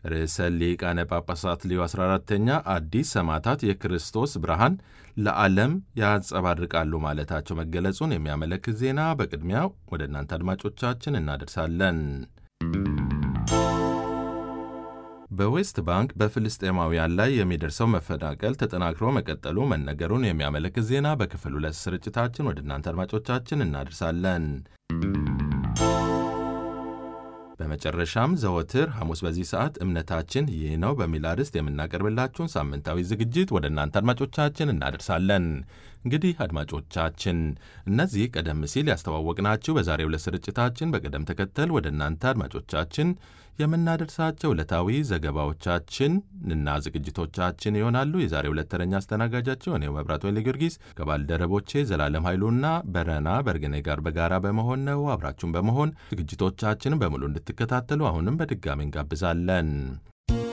ርዕሰ ሊቃነ ጳጳሳት ሊዮ 14ተኛ አዲስ ሰማዕታት የክርስቶስ ብርሃን ለዓለም ያንጸባርቃሉ ማለታቸው መገለጹን የሚያመለክት ዜና በቅድሚያ ወደ እናንተ አድማጮቻችን እናደርሳለን። በዌስት ባንክ በፍልስጤማውያን ላይ የሚደርሰው መፈናቀል ተጠናክሮ መቀጠሉ መነገሩን የሚያመለክት ዜና በክፍል ሁለት ስርጭታችን ወደ እናንተ አድማጮቻችን እናደርሳለን። በመጨረሻም ዘወትር ሐሙስ በዚህ ሰዓት እምነታችን ይህ ነው በሚል አርዕስት የምናቀርብላችሁን ሳምንታዊ ዝግጅት ወደ እናንተ አድማጮቻችን እናደርሳለን። እንግዲህ አድማጮቻችን እነዚህ ቀደም ሲል ያስተዋወቅናችሁ በዛሬው ዕለት ስርጭታችን በቅደም ተከተል ወደ እናንተ አድማጮቻችን የምናደርሳቸው ዕለታዊ ዘገባዎቻችን እና ዝግጅቶቻችን ይሆናሉ። የዛሬው ዕለት ተረኛ አስተናጋጃቸው እኔው መብራት ወይለ ጊዮርጊስ ከባልደረቦቼ ዘላለም ኃይሉና በረና በርግኔ ጋር በጋራ በመሆን ነው። አብራችሁን በመሆን ዝግጅቶቻችንን በሙሉ እንድትከታተሉ አሁንም በድጋሚ እንጋብዛለን።